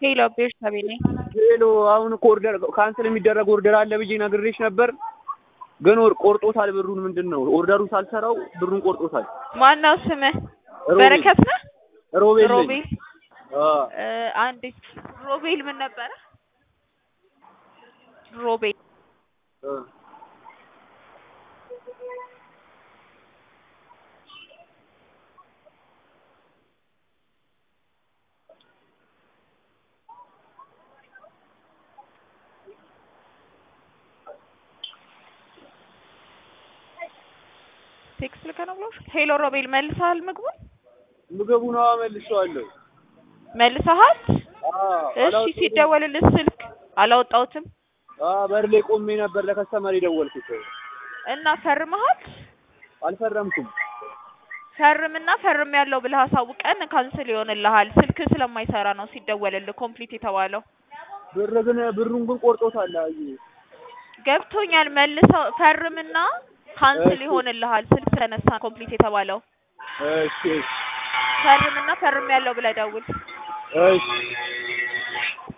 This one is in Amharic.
ሄሎ ቤርሳቤ ነኝ። ሄሎ አሁን እኮ ኦርደር ካንስል የሚደረግ ኦርደር አለ ብዬ ነግሬሽ ነበር፣ ግን ወር ቆርጦታል ብሩን። ምንድን ነው ኦርደሩን ሳልሰራው ብሩን ቆርጦታል። ማነው ስምህ? ሮቤል። በረከት ነህ? ሮቤል ነኝ። ሮቤል አ እ አንዴ ሮቤል ምን ነበረ? ሮቤል አ ቴክስት ልከህ ነው ብሎሽ? ሄሎ ሮቤል መልሰሃል? ምግቡን ምግቡን አዎ መልሼዋለሁ። መልሰሃል? አ እሺ አላወጣሁትም። ሲደወልልህ ስልክ አላወጣሁትም አ በር ላይ ቆሜ ነበር ለከስተመር የደወልኩት። እና ፈርመሃል? አልፈረምኩም። ፈርምና ፈርም ያለው ብለህ አሳውቀን ካንስል ይሆንልሃል። ስልክ ስለማይሰራ ነው ሲደወልልህ ኮምፕሊት የተባለው። ብር ግን ብሩን ግን ቆርጦታል። አይ ገብቶኛል። መልሰው ፈርምና ካንስል እሺ። ይሆንልሃል። ስልክ ተነሳ ኮምፕሊት የተባለው እሺ እሺ ፈርምና ፈርም ያለው ብለህ ደውል። እሺ